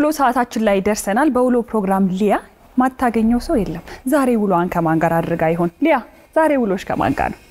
ሰዓታችን ላይ ደርሰናል። በውሎ ፕሮግራም ሊያ ማታገኘው ሰው የለም። ዛሬ ውሎዋን ከማን ጋር አድርጋ ይሆን? ሊያ ዛሬ ውሎሽ ከማን ጋር ነው?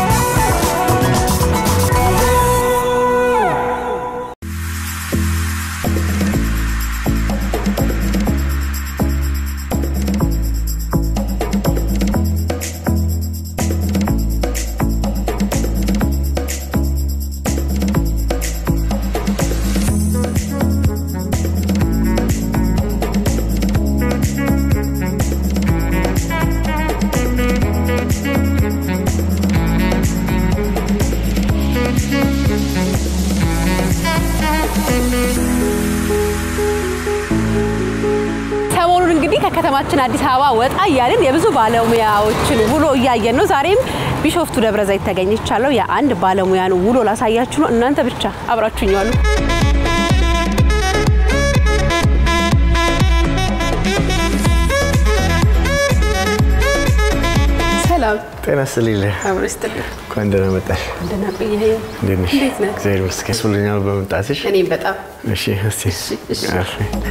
ሰሞኑን እንግዲህ ከከተማችን አዲስ አበባ ወጣ እያልን የብዙ ባለሙያዎችን ውሎ እያየን ነው። ዛሬም ቢሾፍቱ ደብረ ዘይት ተገኝቻለሁ። የአንድ ባለሙያን ውሎ ላሳያችሁ ነው። እናንተ ብቻ አብራችሁኝ ዋሉ። ሰላም ጤና ይስጥልኝ። አብሮ ይስጥልኝ። እንኳን ደህና መጣሽ። ደህና ቆየኸኝ። እንዴት ነሽ? እንዴት ነህ? እግዚአብሔር ይመስገን። ደስ ብሎኛል በመምጣትሽ። እኔም በጣም እሺ፣ እስቲ እሺ። አርፊ።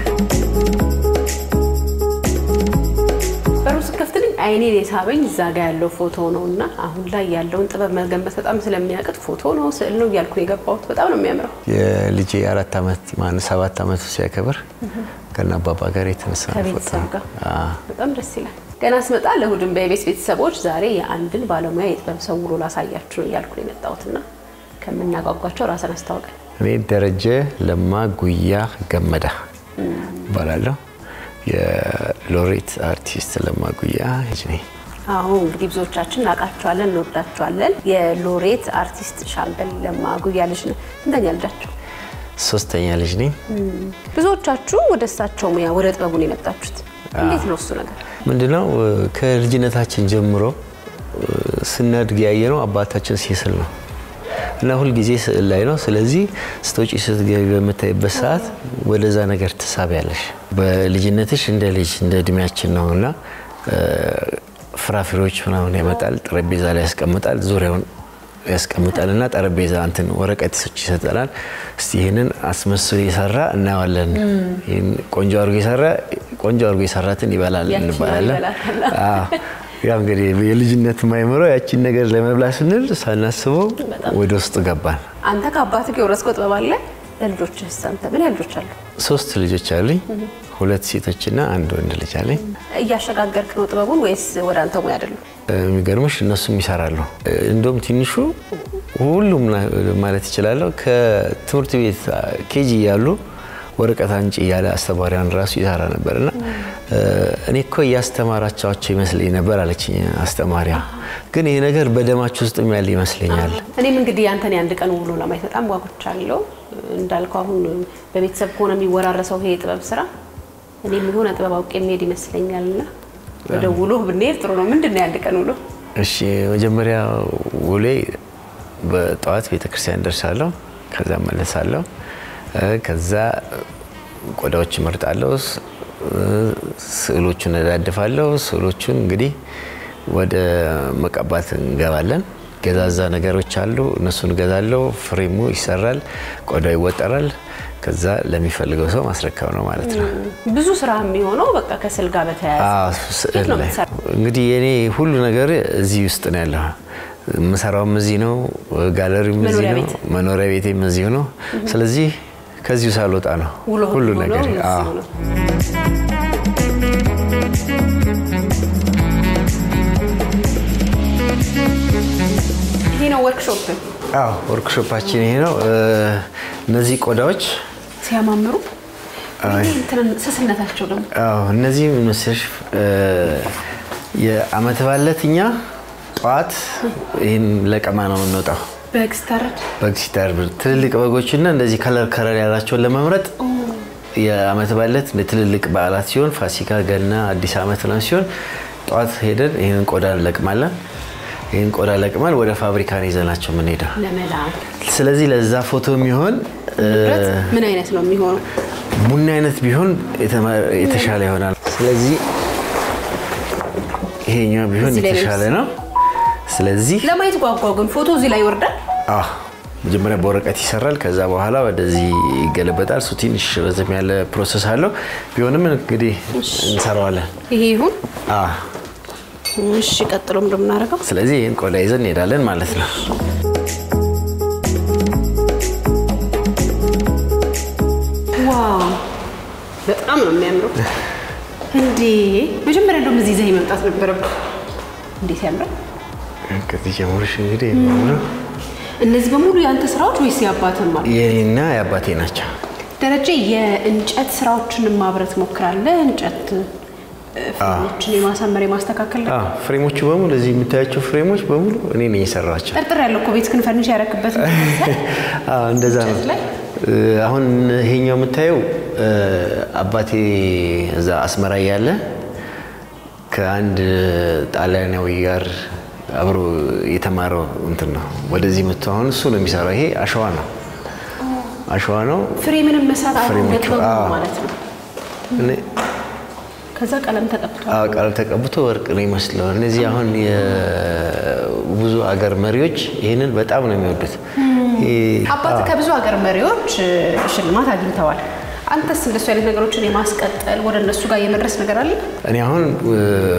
በሩ ስከፍትልኝ አይኔን የሳበኝ እዛ ጋ ያለው ፎቶ ነው እና አሁን ላይ ያለውን ጥበብ መገንበት በጣም ስለሚያቅት ፎቶ ነው ስዕል ነው እያልኩ የገባሁት በጣም ነው የሚያምረው። የልጄ አራት ዓመት ማን ሰባት ዓመቱ ሲያከብር ከነ አባባ ጋር የተነሳ ፎቶ ከቤተሰብ ነው። ጋር አዎ። በጣም ደስ ይላል። ገና ስመጣ ለእሑድን በኢቢኤስ ቤተሰቦች ዛሬ የአንድን ባለሙያ የጥበብ ሰው ውሎ ላሳያችሁ ነው እያልኩ ነው የመጣሁትና ከምናጓጓቸው ራስን አስታውቀን። እኔ ደረጀ ለማ ጉያ ገመዳ እባላለሁ። የሎሬት አርቲስት ለማ ጉያ ልጅ ነኝ። አሁ እንግዲህ ብዙዎቻችን እናውቃቸዋለን፣ እንወዳቸዋለን። የሎሬት አርቲስት ሻምበል ለማ ጉያ ልጅ ነው። ስንተኛ ልጃቸው? ሶስተኛ ልጅ ነኝ። ብዙዎቻችሁ ወደ እሳቸው ሙያ ወደ ጥበቡ ነው የመጣችሁት። እንዴት ነው እሱ ነገር? ምንድነው ከልጅነታችን ጀምሮ ስናድግ ያየነው አባታችን ሲስል ነው እና ሁልጊዜ ስዕል ላይ ነው። ስለዚህ ስትወጪ ስትገቢ በምታይበት ሰዓት ወደዛ ነገር ትሳቢያለሽ። በልጅነትሽ እንደ ልጅ እንደ እድሜያችን ነው እና ፍራፍሬዎች ምናምን ያመጣል፣ ጠረጴዛ ላይ ያስቀምጣል፣ ዙሪያውን ያስቀምጣል እና ጠረጴዛ እንትን ወረቀቶች ይሰጠናል። እስቲ ይህንን አስመስሎ የሰራ እናየዋለን። ይህን ቆንጆ አድርጎ የሰራ ቆንጆ አድርጎ የሰራትን ይበላል ያቺን እንባላለን። ይበላታል። አዎ። ያው እንግዲህ የልጅነት የማይምረው ያቺን ነገር ለመብላት ስንል ሳናስበው ወደ ውስጥ ገባን። አንተ ከአባት ጋር የወረስከው ጥበብ አለ። ለልጆችህ አንተ ምን ያህል ልጆች አሉ? ሶስት ልጆች አሉኝ። ሁለት ሴቶችና አንድ ወንድ ልጅ አለኝ። እያሸጋገርክ ነው ጥበቡን ወይስ ወደ አንተ ሙያ አይደለም? የሚገርምሽ እነሱም ይሰራሉ። እንደውም ትንሹ ሁሉም ና- ማለት ይችላለሁ ከትምህርት ቤት ኬጂ እያሉ ወረቀት አንጪ እያለ አስተማሪያን ራሱ ይሰራ ነበር እና እኔ እኮ እያስተማራቸዋቸው ይመስለኝ ነበር አለችኝ አስተማሪያ። ግን ይሄ ነገር በደማችሁ ውስጥ ያለ ይመስለኛል። እኔም እንግዲህ ያንተን የአንድ ቀን ውሎ ለማየት በጣም ጓጉቻለሁ። እንዳልከው አሁን በቤተሰብ ከሆነ የሚወራረሰው ይሄ የጥበብ ስራ እኔም የሆነ ጥበብ አውቄ የሚሄድ ይመስለኛል እና ወደ ውሎ ብንሄድ ጥሩ ነው። ምንድን ነው የአንድ ቀን ውሎ? እሺ መጀመሪያ ውሌ በጠዋት ቤተክርስቲያን ደርሳለሁ። ከዛ መለሳለሁ። ከዛ ቆዳዎች እመርጣለሁ። ስ- ስዕሎቹን እዳድፋለሁ። ስዕሎቹን እንግዲህ ወደ መቀባት እንገባለን። ገዛዛ ነገሮች አሉ፣ እነሱን እገዛለሁ። ፍሬሙ ይሰራል፣ ቆዳው ይወጠራል። ከዛ ለሚፈልገው ሰው ማስረከብ ነው ማለት ነው። ብዙ ስራ የሚሆነው በቃ ከስዕል ጋር በተያያዘ አዎ፣ እንዴት ስዕል ነው ላይ የምትሰራው? እንግዲህ የኔ ሁሉ ነገር እዚህ ውስጥ ነው ያለው። የምሰራውም እዚህ ነው፣ ጋለሪም እዚህ መኖሪያ ነው፣ ቤት? መኖሪያ ቤቴም እዚሁ ነው። ስለዚህ ከዚሁ ሳልወጣ ነው ውሎ ሁሉ ሁሉ ነገር። እዚሁ አዎ። ነው። ይሄ ነው ወርክሾፕ። አዎ፣ ወርክሾፓችን ይሄ ነው። እ፣ እነዚህ ቆዳዎች ሲያማምሩ እንትን ስስነታቸው ደግሞ አዎ፣ እነዚህ ምስሽ የአመት ባለት እኛ ጠዋት ይህን ለቀማ ነው የምንወጣው በግ ስታረድ በግ ሲታርድ ትልልቅ በጎችና እንደዚህ ከለር ከለር ያላቸውን ለመምረጥ የአመት ባለት ትልልቅ በዓላት ሲሆን ፋሲካ፣ ገና፣ አዲስ አመት ነው ሲሆን ጠዋት ሄደን ይህንን ቆዳ እንለቅማለን። ይህን ቆዳ ለቅመን ወደ ፋብሪካ ነው ይዘናቸው የምንሄደው። ለመላክ ስለዚህ ለዛ ፎቶ የሚሆን እ፣ ብረት ምን አይነት ነው የሚሆነው? ቡና አይነት ቢሆን የተመ- የተሻለ ይሆናል። ስለዚህ ይሄኛው ቢሆን እዚህ ላይ ነው የተሻለ ነው። ስለዚህ ለማየት ጓጓው ግን ፎቶ እዚህ ላይ ይወርዳል። አዎ መጀመሪያ በወረቀት ይሰራል። ከዛ በኋላ ወደዚህ ይገለበጣል። እሱ ትንሽ ረዘም ያለ ፕሮሰስ አለው። ቢሆንም እንግዲህ እንሰራዋለን። ይሄ ይሁን። አዎ። እሺ፣ ቀጥሎ ምንድን ነው የምናደርገው? ስለዚህ ይህን ቆዳ ይዘን እንሄዳለን ማለት ነው። ዋው በጣም ነው የሚያምረው። እንዴ መጀመሪያ እንደውም እዚህ ይዘህ መምጣት ነበረብህ። እንዴት ያምራል! ከዚህ ጀምሮሽ እንግዲህ የሚሆነው እነዚህ በሙሉ የአንተ ስራዎች ወይስ የአባትህ ማለት? የኔና የአባቴ ናቸው። ደረጀ የእንጨት ስራዎችን ማብረት ሞክራለህ? እንጨት እ፣ ፍሬሞችን የማሳመር የማስተካከል ነገር? አዎ፣ ፍሬሞቹ በሙሉ እዚህ የምታያቸው ፍሬሞች በሙሉ እኔ ነኝ የሰራቸው። ጠርጥር ያለው እኮ ቤት ክን ፈርኒሽ ያረክበት አዎ እንደዛ ነው። እንጨት ላይ? እ፣ አሁን ይሄኛው የምታየው እ፣ አባቴ እዛ አስመራ እያለ ከአንድ ጣሊያናዊ ጋር አብሮ የተማረው እንትን ነው። ወደዚህ መጥቶ አሁን እሱ ነው የሚሰራው። ይሄ አሸዋ ነው፣ አሸዋ ነው። ፍሬ ምንም መስራት አሁን ፍሬሞቹ፣ በጥበቡ ነው አዎ። ማለት ነው። እኔ- ከዛ ቀለም ተቀብቷል። አዎ ቀለም ተቀብቶ ወርቅ ነው ይመስለው። እነዚህ አሁን የብዙ አገር መሪዎች ይህንን በጣም ነው የሚወዱት። ይሄ- አባት ከብዙ ሀገር መሪዎች እ፣ ሽልማት አግኝተዋል። አንተስ እንደሱ አይነት ነገሮችን የማስቀጠል ወደ እነሱ ጋር የመድረስ ነገር አለ? እኔ አሁን እ፣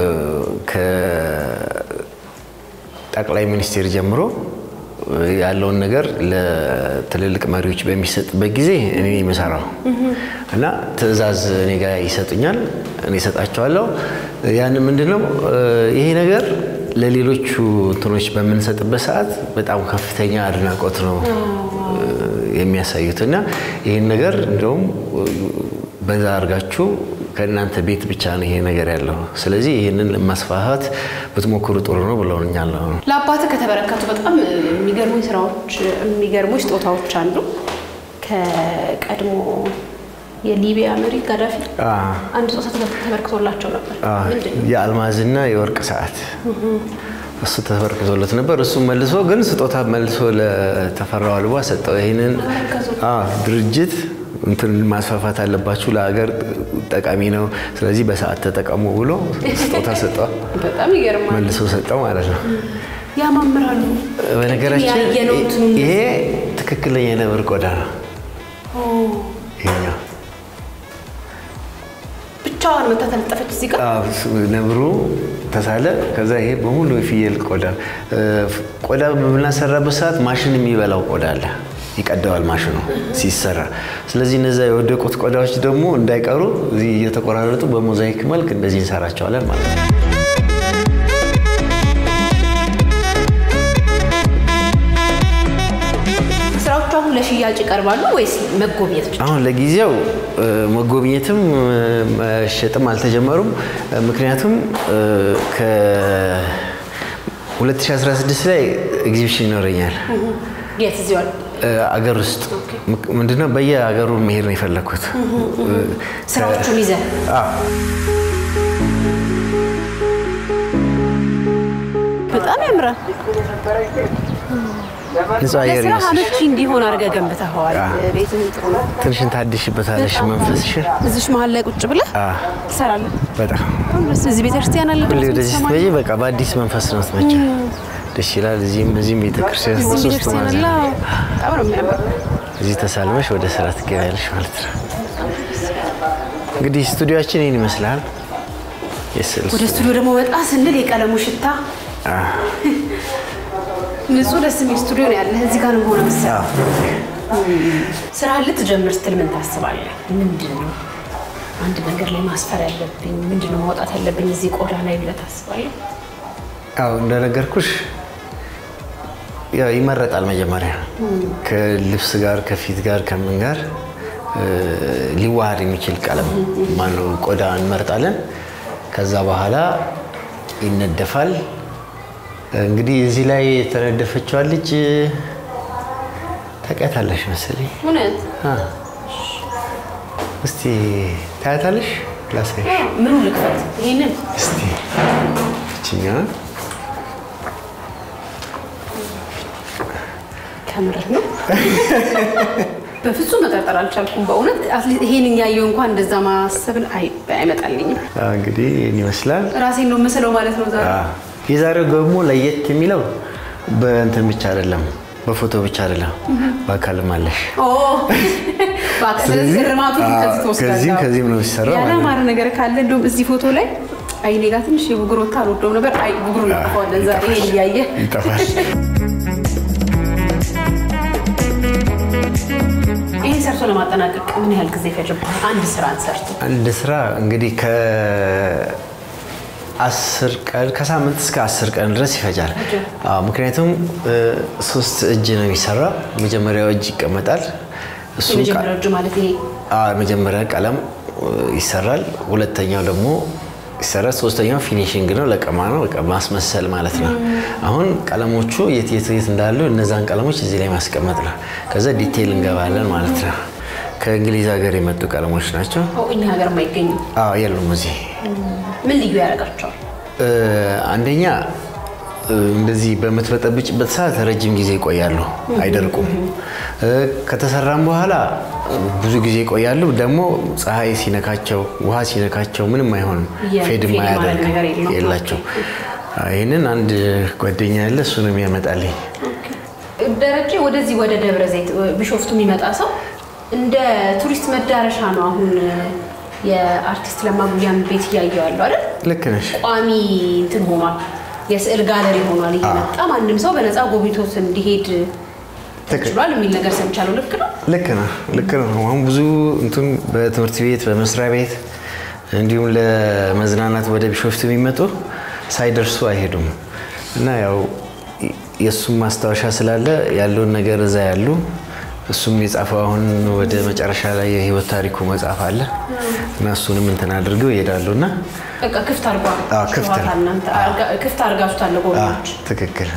ከጠቅላይ ሚኒስቴር ጀምሮ እ፣ ያለውን ነገር ለትልልቅ መሪዎች በሚሰጥበት ጊዜ እኔ የምሰራው እና ትዕዛዝ እኔ ጋር ይሰጡኛል፣ እኔ እሰጣቸዋለሁ። ያን ምንድነው እ፣ ይሄ ነገር ለሌሎቹ እንትኖች በምንሰጥበት ሰዓት በጣም ከፍተኛ አድናቆት ነው እ፣ የሚያሳዩት እና ይህን ነገር እንደውም በዛ አድርጋችሁ ከእናንተ ቤት ብቻ ነው ይሄ ነገር ያለው። ስለዚህ ይህንን ማስፋፋት ብትሞክሩ ጥሩ ነው ብለውኛል። አሁን ለአባትህ ከተበረከቱ በጣም የሚገርሙኝ ስራዎች የሚገርሙኝ ስጦታዎች አንዱ ከቀድሞ የሊቢያ መሪ ጋዳፊ አንድ ስጦታ ተበ- ተበርክቶላቸው ነበር። ምንድን ነው? የአልማዝና የወርቅ ሰዓት እሱ ተበርክቶለት ነበር። እሱ መልሶ ግን ስጦታ መልሶ ለተፈራው አልቧ ሰጠው። ይህንን አዎ፣ ድርጅት እንትን ማስፋፋት አለባችሁ፣ ለሀገር ጠቃሚ ነው፣ ስለዚህ በሰዓት ተጠቀሙ ብሎ ስጦታ ሰጠው፣ በጣም ይገርማል። መልሶ ሰጠው ማለት ነው። ያማምራሉ። በነገራችን ያየነው እንትኑን ይሄ ትክክለኛ የነብር ቆዳ ነው። ይሄኛው ብቻዋን መታ ተለጠፈች እዚህ ጋር አዎ፣ ነብሩ ተሳለ። ከዛ ይሄ በሙሉ የፍየል ቆዳ እ፣ ቆዳ በምናሰራበት ሰዓት ማሽን የሚበላው ቆዳ አለ፣ ይቀደዋል ማሽኑ ሲሰራ። ስለዚህ እነዛ የወደቁት ቆዳዎች ደግሞ እንዳይቀሩ እዚህ እየተቆራረጡ በሞዛይክ መልክ እንደዚህ እንሰራቸዋለን ማለት ነው። ስራዎቹ አሁን ለሽያጭ ይቀርባሉ ወይስ መጎብኘት ብቻ? አሁን ለጊዜው እ፣ መጎብኘትም እ፣ መሸጥም አልተጀመሩም። እ፣ ምክንያቱም እ፣ ከ2016 ላይ ኤግዚቢሽን ይኖረኛል የት እዚሁ አለ? እ፣ አገር ውስጥ ምክ- ምንድነው በየሀገሩ መሄድ ነው የፈለግኩት። ስራዎቹን ይዘህ አዎ። በጣም ያምራል። ንጹህ አየር ለስራ ይመስልሽ አመቺ እንዲሆን አድርገህ ገንብተኸዋል። ቤትም ጥሩ ነው። ትንሽን ታድሽበታለሽ መንፈስሽን። እዚሽ መሀል ላይ ቁጭ ብለህ አዎ፣ ትሰራለህ። በጣም እዚህ ቤተክርስቲያን አለ ሁሌ ድምፅ ወደዚህ ትሰማለህ? ስትመጪ በቃ በአዲስ መንፈስ ነው ስትመጪው። ደስ ይላል። እዚህም እዚህም ቤተክርስቲያን እዚህ ሶስት ቤተክርስቲያን አለ። ማዕዘን በጣም ነው የሚያምር። እዚህ ተሳልመሽ ወደ ስራ ትገቢያለሽ ማለት ነው። እንግዲህ ስቱዲዮአችን ይህን ይመስላል። የስዕል ወደ ስቱዲዮ ደግሞ ወጣ ስንል የቀለሙ ሽታ ንጹህ ደስ የሚል ስቱዲዮ ነው ያለህ። እዚህ ጋር ነው ሆነ መሰለህ አዎ። ስራ ልትጀምር ስትል ምን ታስባለህ? ምንድን ነው አንድ ነገር ላይ ማስፈር ያለብኝ ምንድን ነው ማውጣት ያለብኝ እዚህ ቆዳ ላይ ብለህ ታስባለህ? አዎ እንደነገርኩሽ ያው ይመረጣል። መጀመሪያ ከልብስ ጋር ከፊት ጋር ከምን ጋር እ፣ ሊዋሃድ የሚችል ቀለም ማነው ቆዳ እንመርጣለን። ከዛ በኋላ ይነደፋል። እንግዲህ እዚህ ላይ የተነደፈችዋ ልጅ ታውቂያታለሽ መሰለኝ። እውነት አ፣ እስቲ ታያታለሽ? ላሳይሽ ምኑ ልክፈት? ይሄንን እስቲ እችኛ ከምርህ ነው? በፍጹም መጠርጠር አልቻልኩም። በእውነት አትሊስት ይሄን ያየው እንኳን እንደዛ ማሰብን አይ- አይመጣልኝም። እንግዲህ ይህን ይመስላል። ራሴን ነው የምስለው ማለት ነው ዛሬ። የዛሬው ደግሞ ለየት የሚለው በእንትን ብቻ አይደለም፣ በፎቶ ብቻ አይደለም በአካልም አለሽ። ኦ፣ በቃ ስለዚህ እርማቱ አዎ፣ ከዚህ ትወስዳለህ። ከዚህም ከዚህም ነው የሚሰራው ማለት ነው። ያላማረ ነገር ካለ እንደውም እዚህ ፎቶ ላይ አይኔ ጋር ትንሽ የብጉር ወታ አልወደውም ነበር። አይ ብጉሩ እንጠፋዋለን ዛሬ ይሄን እያየ ይጠፋል። ይህን ሰርቶ ለማጠናቀቅ ምን ያህል ጊዜ ፈጅብሃል? አንድ ስራን ሰርቶ አንድ ስራ እንግዲህ ከአስር ቀን ከሳምንት እስከ አስር ቀን ድረስ ይፈጃል። አዎ፣ ምክንያቱም እ፣ ሶስት እጅ ነው የሚሰራው። መጀመሪያው እጅ ይቀመጣል። እሱ የመጀመሪያው እጅ ማለት ይሄ መጀመሪያ ቀለም እ፣ ይሰራል። ሁለተኛው ደግሞ ይሰራል። ሶስተኛው ፊኒሽንግ ነው፣ ለቀማ ነው፣ በቃ ማስመሰል ማለት ነው። አሁን ቀለሞቹ የት የት የት እንዳሉ እነዛን ቀለሞች እዚህ ላይ ማስቀመጥ ነው። ከዛ ዲቴይል እንገባለን ማለት ነው። ከእንግሊዝ ሀገር የመጡ ቀለሞች ናቸው። ኦ፣ እኛ ሀገር የማይገኙ አዎ የሉም እዚህ ምን ልዩ ያደርጋቸዋል? እ፣ አንደኛ እ፣ እንደዚህ በምትበጠብጭበት ሰዓት ረጅም ጊዜ ይቆያሉ፣ አይደርቁም። እ፣ ከተሰራም በኋላ ብዙ ጊዜ ይቆያሉ። ደግሞ ፀሐይ ሲነካቸው፣ ውሃ ሲነካቸው ምንም አይሆንም፣ የ- ፌድ ፌድ ማያደርግ ማድረግ ነገር የለውም። የላቸው። አዎ፣ ይህንን አንድ ጓደኛ ያለ እሱ ነው የሚያመጣልኝ። ደረጀ ወደዚህ ወደ ደብረ ዘይት ቢሾፍቱ የሚመጣ ሰው እንደ ቱሪስት መዳረሻ ነው። አሁን የአርቲስት ለማ ጉያን ቤት እያየው ያለው አይደል? ልክ ነሽ። ቋሚ እንትን ሆኗል፣ የስዕል ጋለሪ ሆኗል። እየመጣ ማንም ሰው በነፃ ጎብኝቶት እንዲሄድ ተችሏል የሚል ነገር ሰምቻለሁ። ልክ ነው? ልክ ነው ልክ ነው። አሁን ብዙ እንትን በትምህርት ቤት በመስሪያ ቤት እንዲሁም ለመዝናናት ወደ ቢሾፍቱ የሚመጡ ሳይደርሱ አይሄዱም እና ያው የእሱም ማስታወሻ ስላለ ያለውን ነገር እዛ ያሉ እሱም የጻፈው አሁን ወደ መጨረሻ ላይ የህይወት ታሪኩ መጽሐፍ አለ እና እሱንም እንትን አድርገው ይሄዳሉ እና በቃ ክፍት አርጓ አዎ፣ ክፍት ነው። እናንተ አርጋ- ክፍት አርጋችሁታል ለጎብኚዎች። ትክክል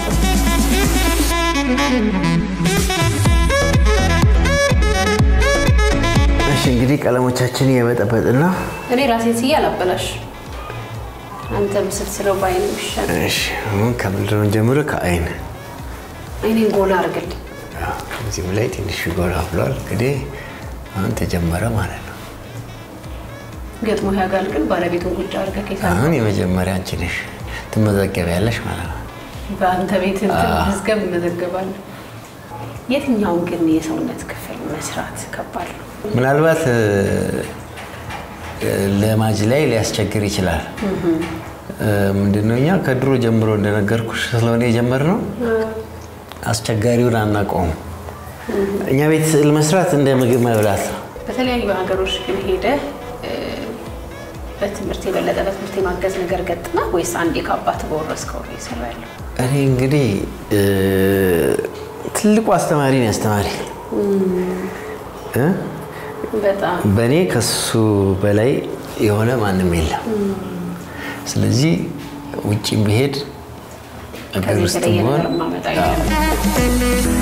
እሺ እንግዲህ ቀለሞቻችን እየመጠበጥና እኔ ራሴን ስዬ አላበላሽ አንተ ምስል ስለው ባይን ይሻል እሺ አሁን ከምንድን ነው ጀምሮ ከአይን አይኔን ጎላ አርግልኝ። እዚህም ላይ ትንሽ ጎላ ብሏል። እንግዲህ አሁን ተጀመረ ማለት ነው። ገጥሞ ያጋል ግን ባለቤቱን ቁጭ አድርገህ ከይሳ አሁን የመጀመሪያ አንቺ ነሽ ትመዘገቢያለሽ ማለት ነው። በአንተ ቤት እንትን መዝገብ እመዘገባለሁ። የትኛውን ግን የሰውነት ክፍል መስራት ከባድ ነው? ምናልባት እ፣ ለማጅ ላይ ሊያስቸግር ይችላል። እ፣ ምንድነው እኛ ከድሮ ጀምሮ እንደነገርኩሽ ስለሆነ የጀመርነው አስቸጋሪውን አናውቀውም። እኛ ቤት ስዕል መስራት እንደ ምግብ መብላት ነው። በተለያዩ ሀገሮች ግን ሄደህ እ፣ በትምህርት የበለጠ በትምህርት የማገዝ ነገር ገጥማ ወይስ አንዴ ከአባት በወረስከው ነው የሰራ ያለው? እኔ እንግዲህ እ፣ ትልቁ አስተማሪ ነው ያስተማሪ እ? በጣም በእኔ ከሱ በላይ የሆነ ማንም የለም። ስለዚህ ውጭም ብሄድ ሀገር ከዚህ ውስጥ የተለየ ሆን ነገር ማመጣ አይደለም።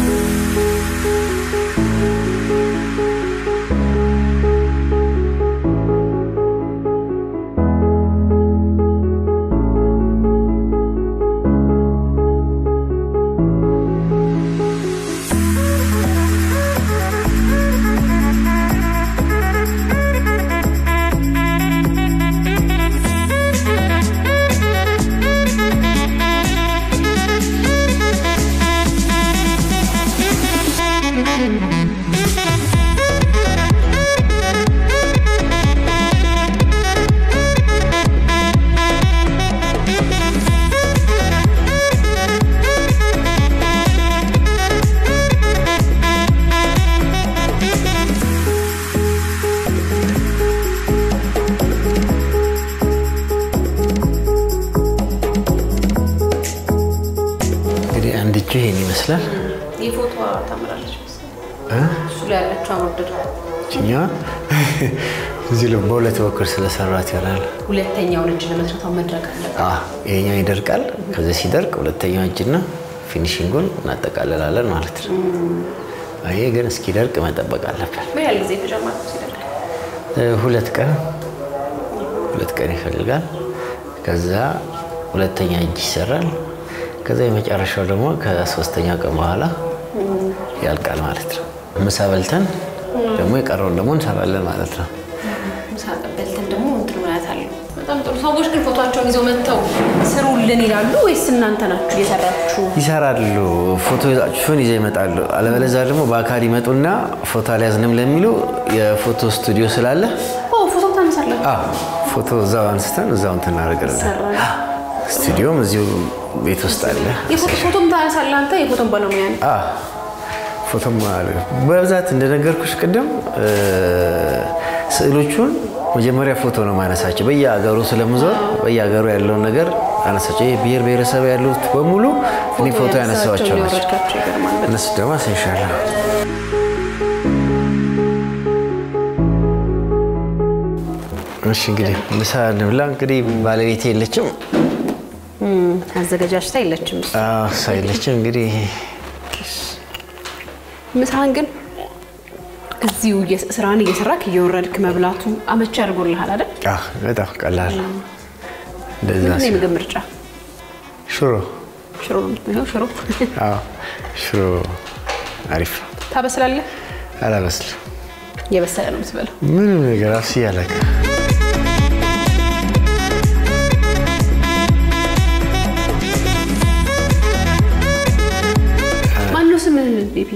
እንግዲህ አንድ እጁ ይሄን ይመስላል። የፎቶ ታምራለች መሰለኝ። እሱ ላይ ያለችው አወደዱ ችኛዋ እዚህ ላይ በሁለት በኩል ስለሰራት ይሆናል። ሁለተኛውን እጅ ለመስራት መድረክ አለበት። አዎ፣ ይሄኛው ይደርቃል። ከዚህ ሲደርቅ ሁለተኛው እጅና ፊኒሽንጉን እናጠቃልላለን ማለት ነው። ይሄ ግን እስኪደርቅ መጠበቅ አለብን። ምን ያህል ጊዜ ተጨማሪ ሲደርግ? እ፣ ሁለት ቀን ሁለት ቀን ይፈልጋል። ከዛ ሁለተኛ እጅ ይሰራል። ከዛ የመጨረሻው ደግሞ ከሶስተኛ ቀን በኋላ ያልቃል ማለት ነው። ምሳ በልተን ደግሞ የቀረውን ደግሞ እንሰራለን ማለት ነው። ምሳ በልተን ደግሞ እንትን ማለት አለው በጣም ጥሩ። ሰዎች ግን ፎቶቸውን ይዘው መጥተው ስሩልን ይላሉ ወይስ እናንተ ናችሁ እየሰራችሁ? ይሰራሉ። ፎቶችሁን ይዘው ይመጣሉ። አለበለዚያ ደግሞ በአካል ይመጡና ፎቶ አልያዝንም ለሚሉ የፎቶ ስቱዲዮ ስላለ ኦ ፎቶ ታነሳላችሁ? አዎ፣ ፎቶ እዛው አንስተን እዛው እንትን እናደርጋለን። ይሰራል። ስቱዲዮም እዚሁ ቤት ውስጥ አለ። የፎቶ ፎቶም ታነሳለህ አንተ? የፎቶም ባለሙያ ነህ? አዎ፣ ፎቶም አለ። በብዛት እንደነገርኩሽ ቅድም እ፣ ስዕሎቹን መጀመሪያ ፎቶ ነው ማነሳቸው። በየሀገሩ ስለምዞር በየሀገሩ ያለውን ነገር አነሳቸው። ይሄ ብሔር ብሔረሰብ ያሉት በሙሉ እኔ ፎቶ ያነሳቸው ናቸው። ያወረድካቸው ይገርማል በጣም። እነሱ ደግሞ አሳይሻለሁ። እሺ እንግዲህ ምሳ እንብላ። እንግዲህ ባለቤቴ የለችም፣ እም፣ አዘገጃጅታ የለችም። እሷ። አዎ፣ እሷ የለችም። እንግዲህ ምሳህን ግን እዚሁ እየ- ስራህን እየሰራክ እየወረድክ መብላቱ አመቺ አድርጎልሃል አይደል? አዎ፣ በጣም ቀላል ነው። እንደዛ ምንድን ነው ሲሆን የምግብ ምርጫ? ሽሮ፣ ሽሮ ነው የምትበላው? ሽሮ አዎ፣ ሽሮ አሪፍ ነው። ታበስላለህ? አላበስልም የበሰለ ነው የምትበላው። ምንም ነገር አብስዬ አላውቅም። ማነው ስምህ ቤቢ?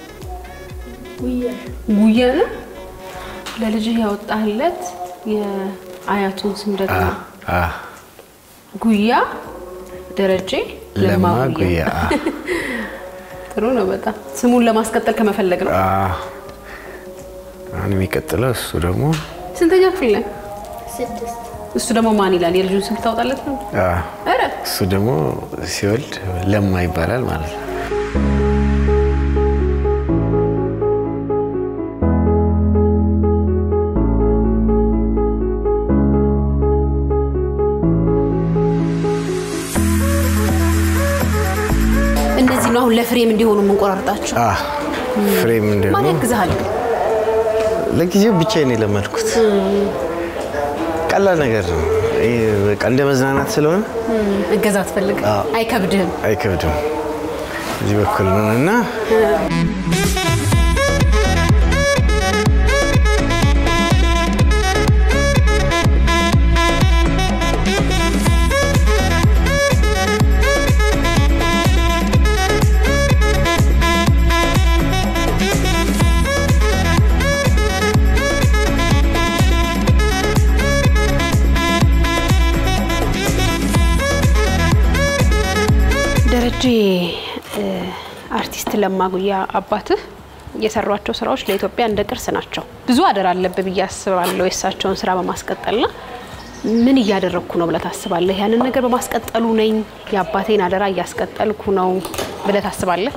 ጉያ ነው። ለልጅህ ያወጣህለት የአያቱን ስም ደግሞ አዎ፣ አዎ። ጉያ ደረጀ ለማ ለማ ጉያ። ጉያ አዎ። ጥሩ ነው በጣም ስሙን ለማስቀጠል ከመፈለግ ነው። አዎ። አሁን የሚቀጥለው እሱ ደግሞ ስንተኛ ክፍል ነህ? ስድስት እሱ ደግሞ ማን ይላል? የልጁን ስም ታወጣለት ነው? አዎ፣ ኧረ እሱ ደግሞ ሲወልድ ለማ ይባላል ማለት ነው። እነዚህ ነው አሁን ለፍሬም እንዲሆኑ የምንቆራርጣቸው። አዎ፣ ፍሬም ማን ደግሞ ያግዝሃል? ለጊዜው ብቻዬን የለመድኩት ቀላል ነገር ነው። ይሄ በቃ እንደ መዝናናት ስለሆነ እገዛ ትፈልግ አዎ። አይከብድህም። አይከብድም። እዚህ በኩል ነው እና ደረጀ እ፣ አርቲስት ለማ ጉያ አባትህ የሰሯቸው ስራዎች ለኢትዮጵያ እንደ ቅርስ ናቸው። ብዙ አደራ አለብህ ብዬ አስባለሁ የእሳቸውን ስራ በማስቀጠልና ምን እያደረግኩ ነው ብለህ ታስባለህ? ያንን ነገር በማስቀጠሉ ነኝ የአባቴን አደራ እያስቀጠልኩ ነው ብለህ ታስባለህ?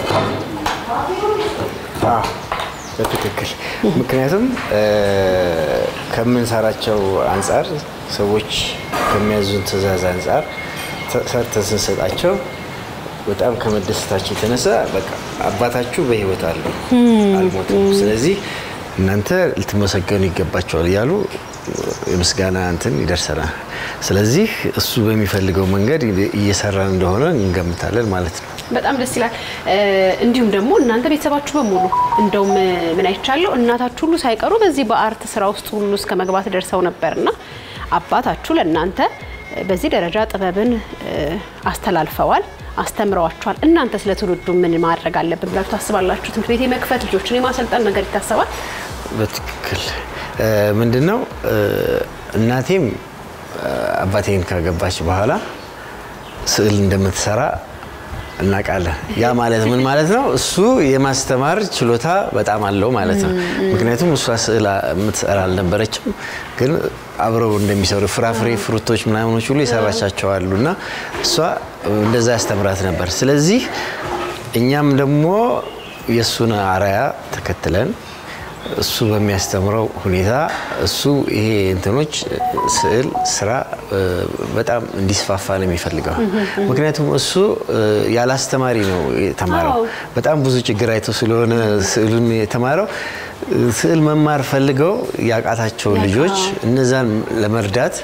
አዎ፣ በትክክል ምክንያቱም እ፣ ከምንሰራቸው አንጻር ሰዎች ከሚያዙን ትዕዛዝ አንጻር ተ- ሰርተን ስንሰጣቸው በጣም ከመደሰታቸው የተነሳ በቃ አባታችሁ በሕይወት አለው አልሞትም፣ ስለዚህ እናንተ ልትመሰገኑ ይገባቸዋል እያሉ የምስጋና እንትን ይደርሰናል። ስለዚህ እሱ በሚፈልገው መንገድ እየሰራን እንደሆነ እንገምታለን ማለት ነው። በጣም ደስ ይላል። እ፣ እንዲሁም ደግሞ እናንተ ቤተሰባችሁ በሙሉ እንደውም ምን አይቻለሁ እናታችሁ ሁሉ ሳይቀሩ በዚህ በአርት ስራ ውስጥ ሁሉ እስከ መግባት ደርሰው ነበርና አባታችሁ ለእናንተ በዚህ ደረጃ ጥበብን እ፣ አስተላልፈዋል፣ አስተምረዋችኋል። እናንተ ስለ ትውልዱ ምን ማድረግ አለብን ብላችሁ ታስባላችሁ? ትምህርት ቤት የመክፈት ልጆችን የማሰልጠን ነገር ይታሰባል? በትክክል ምንድን ነው እናቴም አባቴን ካገባች በኋላ ስዕል እንደምትሰራ እናውቃለን። ያ ማለት ምን ማለት ነው? እሱ የማስተማር ችሎታ በጣም አለው ማለት ነው። ምክንያቱም እሷ ስዕል የምትሰራ አልነበረችም፣ ግን አብረው እንደሚሰሩ ፍራፍሬ፣ ፍሩቶች ምናምኖች ሁሉ የሰራቻቸው አሉ እና እሷ እንደዛ ያስተምራት ነበር። ስለዚህ እኛም ደግሞ የእሱን አርአያ ተከትለን እሱ በሚያስተምረው ሁኔታ እሱ ይሄ እንትኖች ስዕል ስራ በጣም እንዲስፋፋ ነው የሚፈልገው። ምክንያቱም እሱ ያለ አስተማሪ ነው የተማረው። በጣም ብዙ ችግር አይቶ ስለሆነ ስዕሉን የተማረው ስዕል መማር ፈልገው ያቃታቸው ልጆች እነዛን ለመርዳት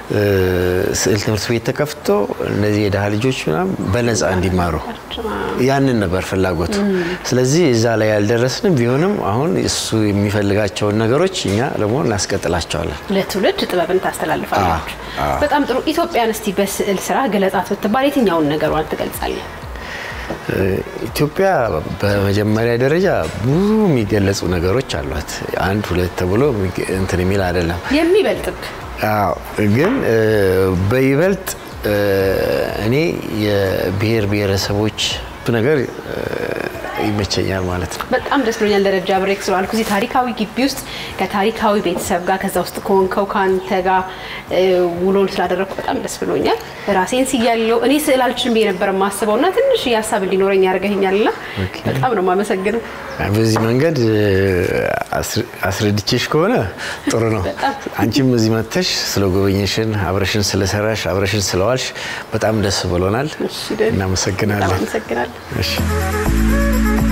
ስዕል ትምህርት ቤት ተከፍቶ እነዚህ የድሃ ልጆች ምናምን በነፃ እንዲማሩ ያንን ነበር ፍላጎቱ። ስለዚህ እዛ ላይ ያልደረስንም ቢሆንም አሁን እሱ የሚፈልጋቸውን ነገሮች እኛ ደግሞ እናስቀጥላቸዋለን። ለትውልድ ጥበብን ታስተላልፋላችሁ። አዎ። በጣም ጥሩ። ኢትዮጵያን እስቲ በስዕል ስራ ገለጻት ብትባል የትኛውን ነገሯን ትገልጻለህ? ኢትዮጵያ በመጀመሪያ ደረጃ ብዙ የሚገለጹ ነገሮች አሏት። አንድ ሁለት ተብሎ የሚገ- እንትን የሚል አይደለም። የሚበልጥብ አዎ ግን እ፣ በይበልጥ እ፣ እኔ የብሔር ብሔረሰቦች ነገር እ፣ ይመቸኛል ማለት ነው። በጣም ደስ ብሎኛል። ደረጃ ብሬክ ስለዋልኩ እዚህ ታሪካዊ ግቢ ውስጥ ከታሪካዊ ቤተሰብ ጋር ከዛ ውስጥ ከሆንከው ከአንተ ጋር እ፣ ውሎን ስላደረግኩ በጣም ደስ ብሎኛል። ራሴን ስያለው እኔ ስዕል አልችልም ብዬ ነበር የማስበው እና ትንሽ ሀሳብ እንዲኖረኝ ያደርገኛል እና በጣም ነው የማመሰግነው። በዚህ መንገድ እ፣ አስረ- አስረድቼሽ ከሆነ ጥሩ ነው። አንቺም እዚህ መጥተሽ ስለ ጎበኘሽን፣ አብረሽን ስለሰራሽ፣ አብረሽን ስለዋልሽ በጣም ደስ ብሎናል። እሺ፣ ደህና። በጣም እናመሰግናለን። አመሰግናለሁ። እሺ